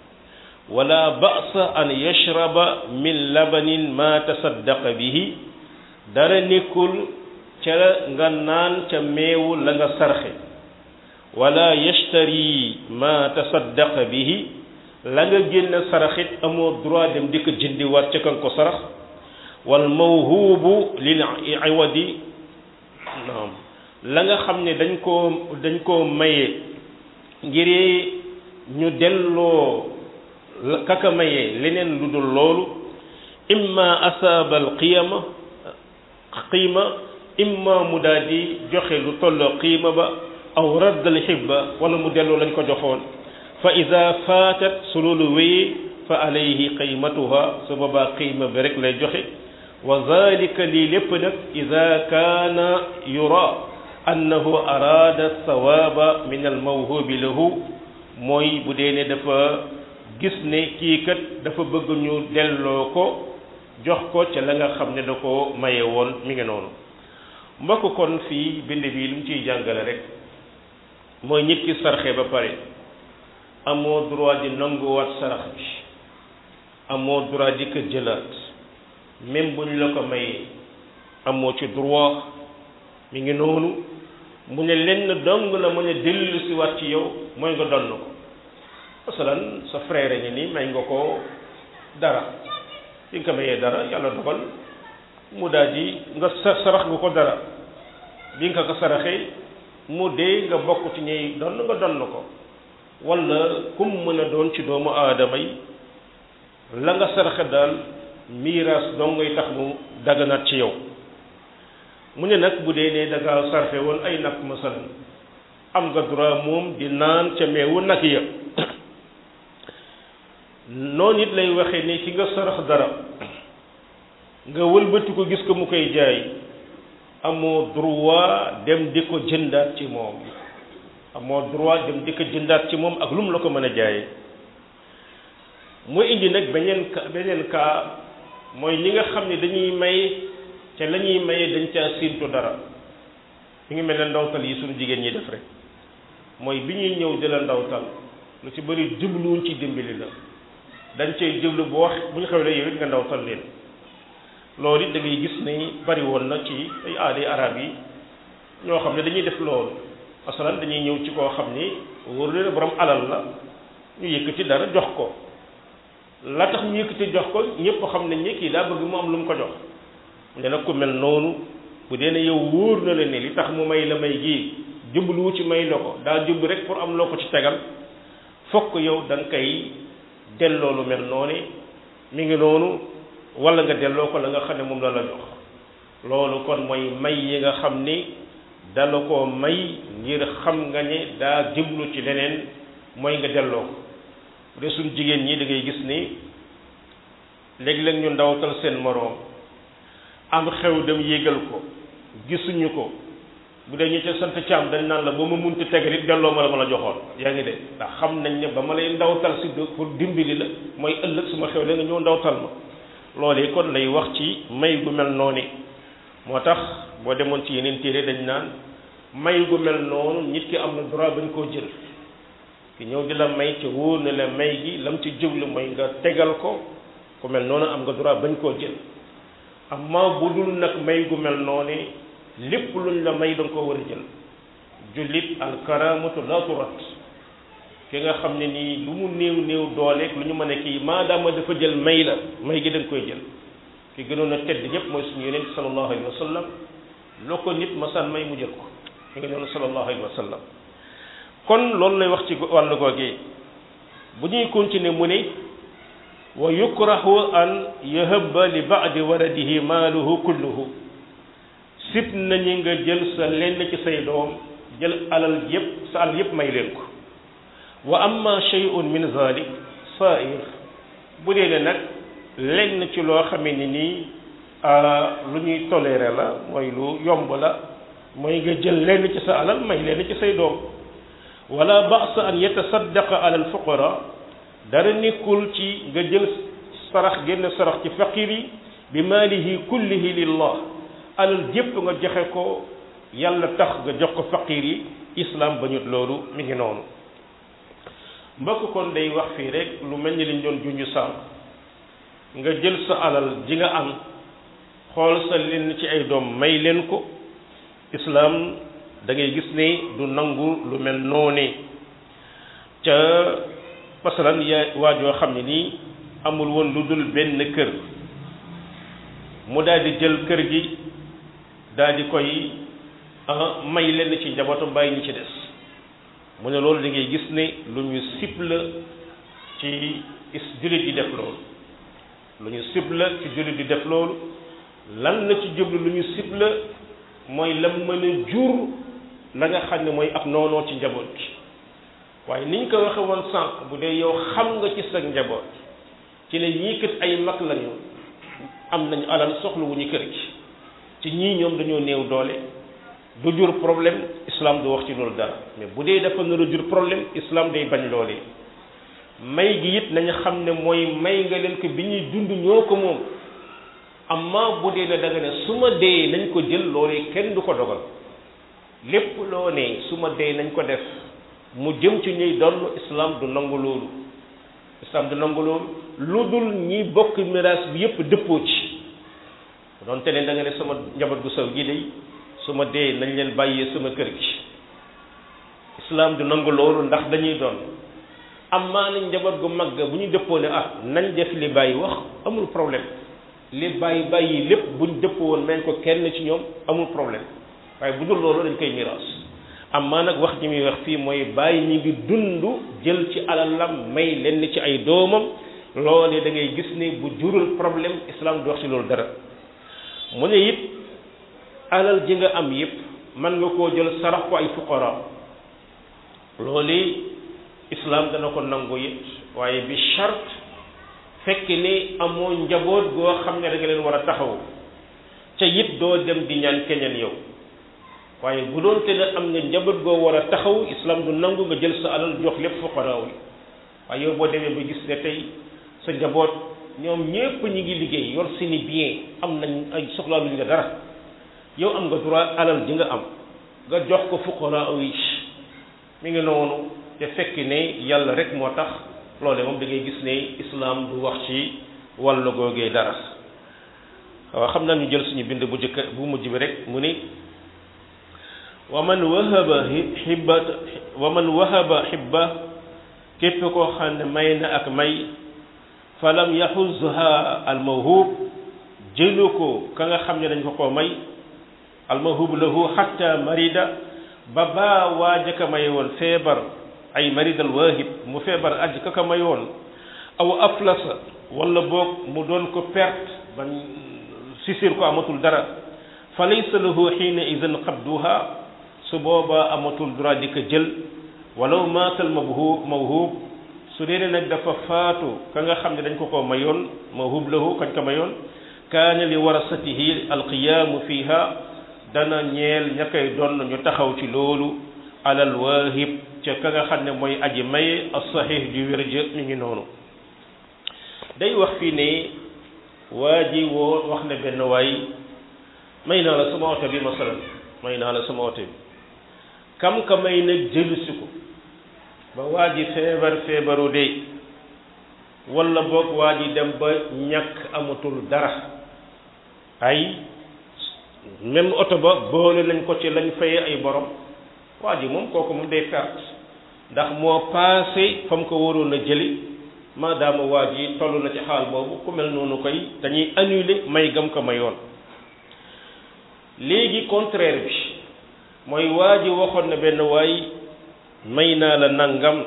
wala ba'sa an yashraba min labanin ma tasaddaqa bihi dara nekkul ca nga naan ca meewu la nga sarxe wala yashtari ma tasaddaqa bihi la nga génn saraxit amoo droit dem di ko jëndiwaat ca kan ko sarax wal mawhubu lil iwadi naam la nga xam ne dañ koo dañ koo maye ngir ñu delloo kaka maye leneen lu dul loolu imma asaaba al qiyama qiima imma mu daal di joxe lu tolloo qiima ba aw radd al xibba wala mu delloo lañ ko joxoon fa ida faatat su loolu wéyee fa alayhi qiimatuha su boobaa qiima bi rek lay joxe wa zalika lii lépp nag ida kaana yura annahu araada sawaaba min al mawhubi lahu mooy bu dee ne dafa gis ne kii kat dafa bëgg ñu delloo ko jox ko ca la nga xam ne da ko maye woon mi ngi noonu mbokk kon fii bind bi lu mu ciy jàngale rek mooy nit ki sarxe ba pare amoo droit di nanguwaat sarax bi amoo droit di ko jëlaat même bu ñu la ko mayee amoo ci droit mi ngi noonu mu ne lenn dong la mën a dellu si waat ci yow mooy nga donn ko masalan sa frère ngi nii may nga ko dara bi nga ko mayee dara yàlla dogal mu daal di nga sa sarax nga ko dara bi nga ko saraxee mu dee nga bokk ci ñuy donn nga donn ko wala kum mën a doon ci doomu aadama yi la nga saraxe daal miiras dong ngay tax mu daganaat ci yow mu ne nag bu dee ne da nga sarfe woon ay nag masalan am nga droit moom di naan ca meewu nag ya noonu it lay waxee ne ki nga sarax dara nga wëlbati ko gis ko mu koy jaay amoo droit dem di ko jëndaat ci moom amoo droit dem di ko jëndaat ci moom ak lu mu la ko mën a jaayee mu indi nag beneen ka beneen cas mooy ñi nga xam ne dañuy may ca la ñuy maye dañ caa siintu dara mi ngi mel ne ndawtal yi suñu jigéen ñi def rek mooy bi ñuy ñëw di la ndawtal lu ci bëri jubluwuñ ci dimbali la dañ cay jublu bu wax bu ñu xewlee yow it nga ndawtal leen loolu it da ngay gis ni bari woon na ci ay aaday arab yi ñoo xam ne dañuy def loolu masalan dañuy ñëw ci koo xam ni wóor leen borom alal la ñu yëkkati dara jox ko la tax ñu yëkkati jox ko ñëpp xam nañ ni kii daa bëgg mu am lu mu ko jox ne nag ku mel noonu bu dee ne yow wóor na la ne li tax mu may la may gii jubluwu ci may la ko daa jublu rek pour am loo ko ci tegal fokk yow da nga koy delloo lu mel noonu mi ngi noonu wala nga delloo ko la nga xam ne moom la la jox loolu kon mooy may yi nga xam ni dala koo may ngir xam nga ne daa jublu ci leneen mooy nga delloo ko bu dee suñ jigéen ñi da ngay gis ni léeg-léeg ñu ndawtal seen moroom am xew dem yégal ko gisuñu ko bu dee ñu ca sant caam dañ naan la ba ma munti tegal it delloo ma la ma la joxoon yaa ngi de ndax xam nañ ne ba ma lay ndawtal si pour dimbali la mooy ëllëg suma xew la nga ñëw ndawtal ma loolee kon lay wax ci may gu mel noonu moo tax boo demoon ci yeneen téere dañ naan may gu mel noonu nit ki am na droit bañ koo jël ki ñëw di la may ci wóor na la may gi lam ci jublu mooy nga tegal ko ku mel noonu am nga droit bañ koo jël amma bu dul nag may gu mel noonu lépp luñ la may da nga koo war a jël jullit al karamatu la turat ki nga xam ne nii lu mu néew néew dooleeg lu ñu mën a kii maadaama dafa jël may la may gi da nga koy jël ki gënoon a tedd ñëpp mooy suñu yonent sallallahu alayhi wa sallam loo ko nit masaan may mu jël ko ki nga noonu sallallahu alayhi wa sallam kon loolu lay wax ci wàllu googee bu ñuy continuer mu ne wa yukrahu an yahabba li ba'di waladihi maaluhu kulluhu sib nañu nga jël sa lenn ci say doom jël alal yépp sa alal yépp may leen ko wa amma shay'un min zalik sa'ir bu dee ne nag lenn ci loo xamee ni nii lu ñuy toléré la mooy lu yomb la mooy nga jël lenn ci sa alal may leen ci say doom wala ba'sa an yatasaddaqa ala al fuqara dara nekkul ci nga jël sarax génn sarax ci faqir yi bi maalihi kullihi lillah alal jépp nga joxe ko yàlla tax nga jox ko faqir yi islam bañut loolu mi ngi noonu mbokk kon day wax fii rek lu mel ni liñ doon junju sànq nga jël sa alal ji nga am xool sa lenn ci ay doom may leen ko islam da ngay gis ne du nangu lu mel noonu ca masalan ya waajoo xam ne nii amul woon lu dul benn kër mu daal di jël kër gi daal di koy may lenn ci njabootam bàyyi ñi ci des mu ne loolu da ngay gis ne lu ñu sib la ci jullit yi def loolu lu ñu sib la ci jullit di def loolu lan la ci jublu lu ñu sib la mooy la mën a jur la nga xam ne mooy ab noonoo ci njaboot gi waaye niñ ko waxe woon sànq bu dee yow xam nga ci sa njaboot ci ne ñii kat ay mag lañu am nañu alal soxla wu ñu kër gi ci ñii ñoom dañoo néew doole du jur problème islam du wax ci loolu dara mais bu dee dafa nar a jur problème islam day bañ loolee may gi it nañu xam ne mooy may nga leen ko bi ñuy dund ñoo ko moom amma bu dee ne da nga ne su ma dee nañ ko jël loolee kenn du ko dogal lépp loo ne su ma dee nañ ko def mu jëm ci ñuy donn islam du nangu loolu islam du nangu loolu lu dul ñi bokk miraas bi yépp dëppoo ci doonte ne da nga ne sama njaboot gu saw gi day su ma dee nañ leen bàyyee sama kër gi islam du nangu loolu ndax dañuy doon am maa nañ njaboot gu mag bu ñu dëppoo ne ah nañ def li bàyyi wax amul problème li bàyyi bàyyi lépp buñ dëppoo woon mel ko kenn ci ñoom amul problème waaye bu dul loolu dañ koy miraas am maa nag wax ji muy wax fii mooy bàyyi ñi ngi dund jël ci alalam may lenn ci ay doomam loolee da ngay gis ne bu jurul problème islam du wax ci loolu dara mu ne it alal ji nga am yépp mën nga koo jël sarax ko ay fuqara loolu islam dana ko nangu it waaye bi charte fekk ni amoo njaboot goo xam ne da nga leen war a taxaw ca it doo dem di ñaan keneen yow waaye bu doon te ne am nga njaboot goo war a taxaw islam du nangu nga jël sa alal jox lépp fuqaraaw yi waaye yow boo demee ba gis ne tey sa njaboot ñoom ñépp ñi ngi liggéey yor seeni bien am nañ ay soxlaaluñ nga dara yow am nga droit alal ji nga am nga jox ko fuqaraaw yi mi ngi noonu te fekk ne yàlla rek moo tax loole moom da ngay gis ne islam du wax ci wàllu googee dara waaw xam naa ñu jël suñu bind bu jëkk bu mujj bi rek mu ni wa man wahaba xibba wa man wahaba xibba képp koo xam ne may na ak may falam yaxuzha almawhub jëlu ko ka nga xam ne dañ ko koo may almawhub lahu xatta marida ba baa waaja ka may woon feebar ay maridal waahib mu feebar aj ka ka may woon aw aflasa wala boog mu doon ko perte ban sisir ko amatul dara fa laysa lahu xiina idan qabduha su boobaa amatul droit di ko jël walaw maatal mawhub mawhub su dee nag dafa faatu ka nga xam ne dañ ko ko mayoon mawhub lahu kañ ko mayoon kaana li warasatihi alqiyaamu fiha dana ñeel ña koy doon ñu taxaw ci loolu alal waahib ca ka nga xam ne mooy aji maye as-sahih ju wér jë mi ngi noonu day wax fii ne waa ji woo wax ne benn waay may naa la sama oto bi masalan may naa la sama oto bi kam ka may nag jëlu si ko ba waa ji feebar feebaru dee wala boog waa ji dem ba ñàkk amatul dara ay même oto ba boole nañ ko ci lañ fayee ay borom waa ji moom kooku moom day perte ndax moo paase fa mu ko waroon a jëli maadaama waa ji toll na ci xaal boobu ku mel noonu koy dañuy annuler may gam ko mayoon léegi contraire bi mooy waa ji waxoon na benn waay may naa la nangam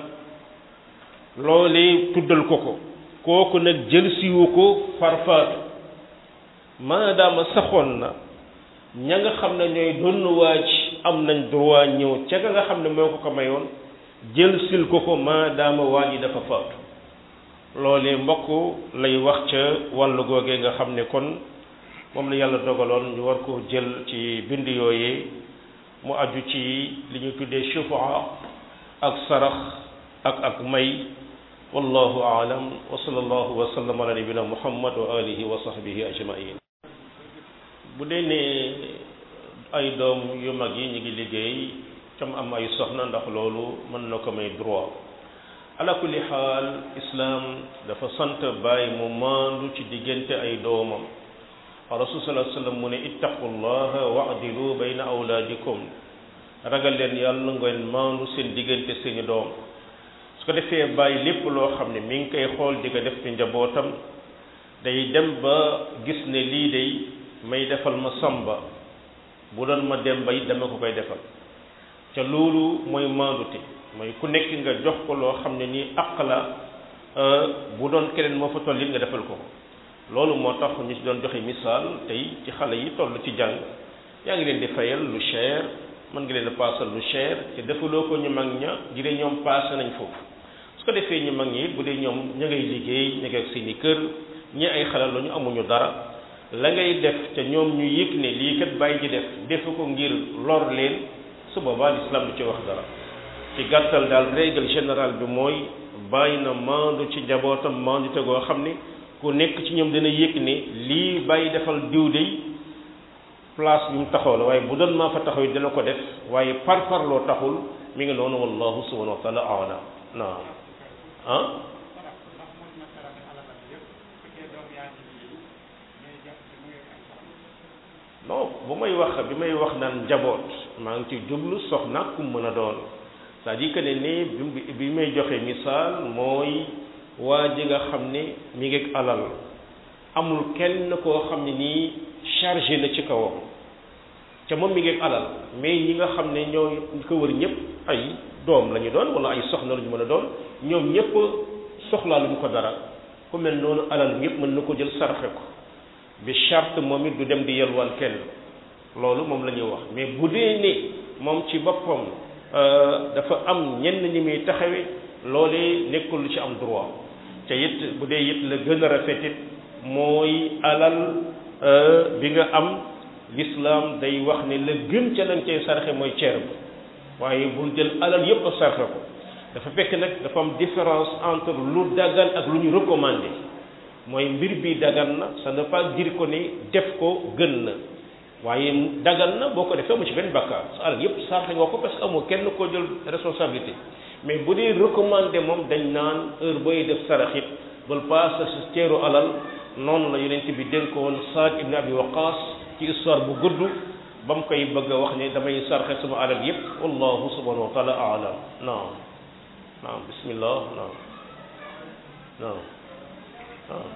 loolee tuddal ko ko kooku nag jël siwu ko farfaatu maadaama saxoon na ña nga xam ne ñooy donn waa ji am nañ droit ñëw ca nga xam ne moo ko ko mayoon jël sil ko ko maadaama waa ji dafa faatu loolee mbokk lay wax ca wàllu googee nga xam ne kon moom la yàlla dogaloon ñu war koo jël ci bind yooyee mu aju ci li ñu tuddee shufaa ak sarax ak ak may wallahu aalam wa sallallahu wa sallam ala nabina muhammad wa alihi wa sahbihi ajmain bu dee ne ay doom yu mag yi ñu ngi liggéey cam am ay soxna ndax loolu mën na ko may droit ala kulli xaal islam dafa sant bàyyi mu maandu ci diggante ay doomam rasul sallallahu alayhi wasallam mu ne ittaqullaha wa'dilu bayna awlaadikum ragal leen yàlla ngeen maandu seen diggante seeni doom su ko defee bàyyi lépp loo xam ne mi ngi koy xool di ko def ci njabootam day dem ba gis ne lii day may defal ma samba bu doon ma dem ba it dama ko koy defal ca loolu mooy maandute mooy ku nekk nga jox ko loo xam ne nii àq la bu doon keneen moo fa toll it nga defal ko loolu moo tax ñu ci doon joxe misaal tey ci xale yi toll ci jàng yaa ngi leen di fayal lu cher mën nga leen a paasal lu cher te defaloo ko ñu mag ña di leen ñoom paase nañ foofu su ko defee ñu mag ñi bu dee ñoom ña ngay liggéey ña ngay ak seeni kër ñi ay xale la ñu amuñu dara la ngay def te ñoom ñu yëg ne lii kat bàyyi ji def defu ko ngir lor leen su boobaa lislaam du ci wax dara ci gàttal daal règle générale bi mooy bàyyi na maandu ci njabootam maandu te goo xam ne ku nekk ci ñoom dina yëg ne lii bàyyi defal diw dey place bi mu taxaw la waaye bu doon maa fa taxaw yi dina ko def waaye par parloo taxul mi ngi noonu wallahu subhanahu wa taala alam naam ah non bu may wax bi may wax naan njaboot maa ngi ci jublu soxna ku mën a doon c'est-à-dire que ne ni bi may joxe misaal mooy waa ji nga xam ne mi ngi alal amul kenn koo xam ne nii chargé na ci kawam ca moom mi ngi alal mais ñi nga xam ne ñoo ko wër ñëpp ay doom la ñu doon wala ay soxna la ñu mën a doon ñoom ñëpp soxlaa lu ñu ko dara ku mel noonu alal ñëpp mën na ko jël saraxe ko bi charte moom it du dem di yelwaan kenn loolu moom la ñuy wax mais bu dee ne moom ci boppam dafa am ñenn ñi muy taxawe loolee nekkul lu ci am droit te it bu dee it la gën a rafet it mooy alal bi nga am l'islam day wax ne la gën ca lañ cay sarxe mooy ceer ba waaye bul jël alal yépp a sarxe ko dafa fekk nag dafa am différence entre lu dagan ak lu ñu recommandé mooy mbir bi dagan na ça ne pas dire ko ni def ko gën na waaye dagan na boo ko defee mu ci benn bakkaar sa alal yépp sarxe nga ko parce que amoo kenn koo jël responsabilité mais bu dee recommandé moom dañ naan heure booy def saraxit bul paase sa ceeru alal noonu la yonent bi dénkoon Saad ibn Abi Waqaas ci histoire bu gudd ba mu koy bëgg a wax ne damay sarxe sama alal yépp wallahu subhanahu wa taala aalam naam naam bismillah naam naam naam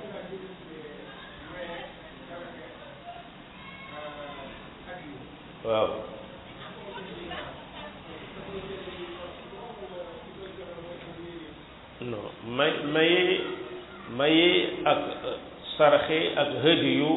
waaw non may maye maye ak saraxe ak hadiyu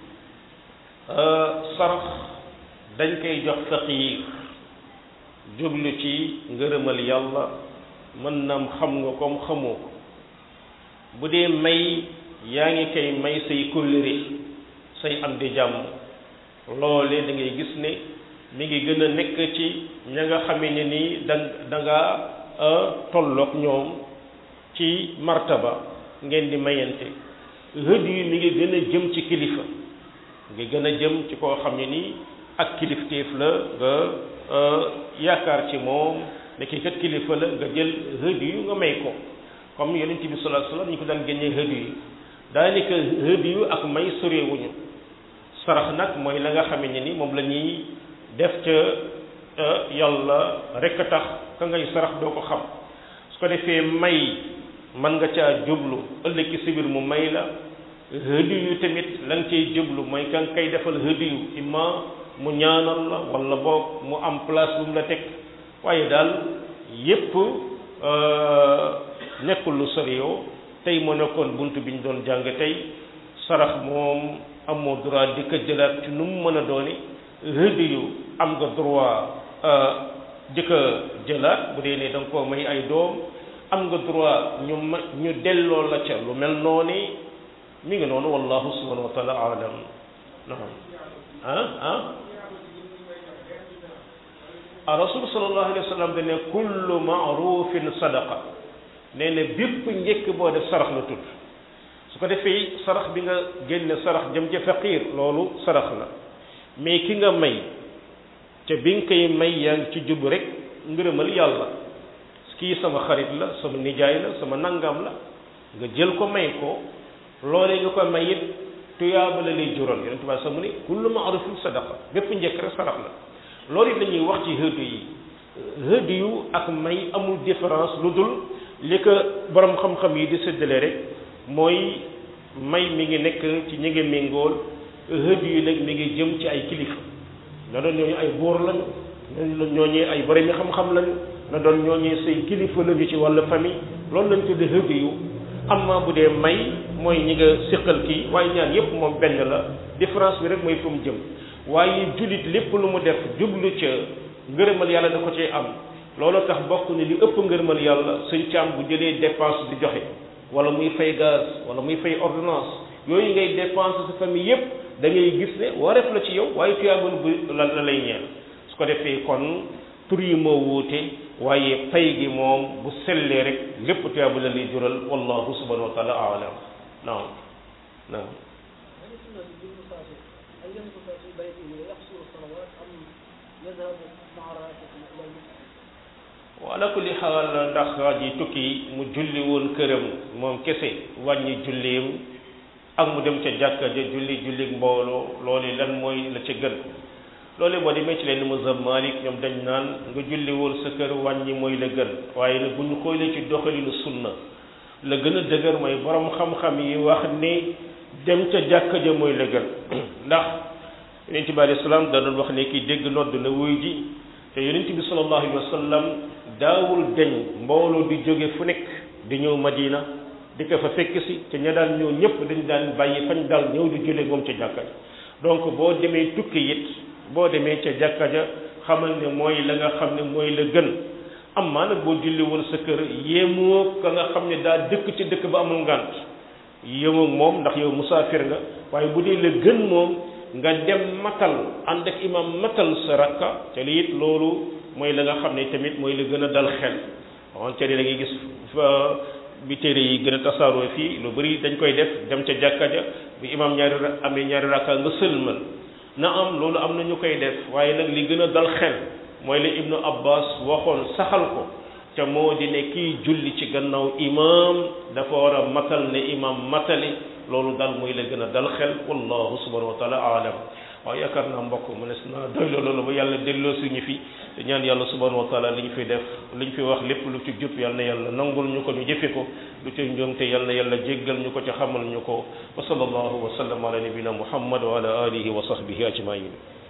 sarax dañ koy jox faqiir jublu ci ngërëmal yàlla mën naam xam nga comme xamoo ko bu dee may yaa ngi koy may say kóllëre say am di jàmm loole da ngay gis ne mi ngi gën a nekk ci ña nga xame ne nii da da nga tolloog ñoom ci martaba ngeen di mayante hëdd yi mi ngi gën a jëm ci kilifa ngi gën a jëm ci koo xam ne nii ak kilifteef la nga yaakaar ci moom ne kii kat kilifa la nga jël hëdd yu nga may ko comme yonent bi sallallahu alayhi wasallam ñu ko daan génnee hëdd yi daanaka hëdd yu ak may sorewuñu sarax nag mooy la nga xame ne ni moom la ñuy def ca yàlla rek a tax ka ngay sarax doo ko xam su ko defee may mën nga caa jublu ëllëg ci sibir mu may la hëdi yu tamit la nga cay jublu mooy ka nga koy defal hëdi yu imma mu ñaanal la wala boog mu am place bu mu la teg waaye daal yépp nekkul lu sori yow tey moo nekkoon bunt bi ñu doon jàng tey sarax moom amoo droit di ko jëlaat ci nu mu mën a dooni hëdi yu am nga droit di ko jëlaat bu dee ne da nga koo may ay doom am nga droit ñu ma ñu delloo la ca lu mel noonu mi ngi noonu wallahu subhanahu wa taala alam naam ah ah a rasul sallallahu alayhi wa sallam dane kullu maarufin sadaqa nee na bépp njëkk boo def sarax la tudd su ko defee sarax bi nga génne sarax jëm ca faqir loolu sarax la mais ki nga may ca bi nga koy may yaa ngi ci jub rek ngërëmal yàlla kii sama xarit la sama nijaay la sama nangam la nga jël ko may ko loolee nga ko may it tuyaaba la lay jural yonent bi sa mu ne kullu ma'rufin sadaqa bépp njëkk rek sarax la loolu it dañuy wax ci hëdd yi hëdd yu ak may amul différence lu dul li ko borom xam-xam yi di séddale rek mooy may mi ngi nekk ci ñi ngi méngool hëdd yu nag mi ngi jëm ci ay kilifa na doon ñooñu ay buur lañu ñooñu ay borom xam-xam lañu na doon ñooñu say kilifa lañu ci wàllu famille loolu lañ tudde hëdd yu amma bu dee may mooy ñi nga siqal kii waaye ñaan yépp moom benn la différence bi rek mooy fu mu jëm waaye jullit lépp lu mu def jublu ca ngërëmal yàlla da ko cee am loolu tax bokk ni li ëpp ngërëmal yàlla suñ caam bu jëlee dépense di joxe wala muy fay gaz wala muy fay ordonnance yooyu ngay dépense sa famille yépp da ngay gis ne wareef la ci yow waaye tuyaabal bu la la lay ñeel su ko defee kon tur yi moo wuute waaye pay gi moom bu sellee rek lépp tuyaaba la lay jural wallahu subhanahu wa taala aalam naam naam wala kulli xaal ndax ji tukki mu julli woon këram moom kese wàññi julleem ak mu dem ca jàkka ja julli julli mbooloo loolu lan mooy la ca gën loolu boo demee ci leen mazhab Malik ñoom dañ naan nga julli woon sa kër wàññi mooy la gën waaye nag bu ñu xoolee ci doxalinu sunna la gën a dëgër mooy borom xam-xam yi wax ni dem ca jàkka ja mooy la gën ndax yonent bi alayhi salaam da doon wax ne kii dégg nodd na wuy ji te yonent bi sallallahu alayhi wa sallam daawul deñ mbooloo di jóge fu nekk di ñëw Madina di ko fa fekk si te ña daan ñëw ñëpp dañ daan bàyyi fañ daal ñëw di jullee moom ca jàkka ja donc boo demee tukki it boo demee ca jàkka ja xamal ne mooy la nga xam ne mooy la gën am maa nag boo julli woon sa kër yéemoo ka nga xam ne daa dëkk ci dëkk ba amul ngànt yéemoo moom ndax yow musaafir nga waaye bu dee la gën moom nga dem matal ànd ak imam matal sa rakka te li it loolu mooy la nga xam ne tamit mooy la gën a dal xel waxoon te da ngay gis fa bi téere yi gën a tasaaroo fii lu bëri dañ koy def dem ca jàkka ja bi imam ñaari amee ñaari rakka nga sëlmal na am loolu am na ñu koy def waaye nag li gën a dal xel mooy la ibnu abbas waxoon saxal ko te moo di ne kii julli ci gannaaw imam dafa war a matal ne imam matali loolu dal mooy la gën a dal xel wallahu subhanahu wa taala aalam waaw yaakaar naa mbokk mu ne naa doy loolu ba yàlla delloo suñu fi te ñaan yàlla subhanahu wa taala li ñu fi def li ñu fi wax lépp lu ci jub yàlla na yàlla nangul ñu ko ñu jëfe ko lu ci njuumte yàlla na yàlla jéggal ñu ko ci xamal ñu ko wa sallallahu wa sallam ala nabina muhammad wa ala alihi wa sahbihi ajmain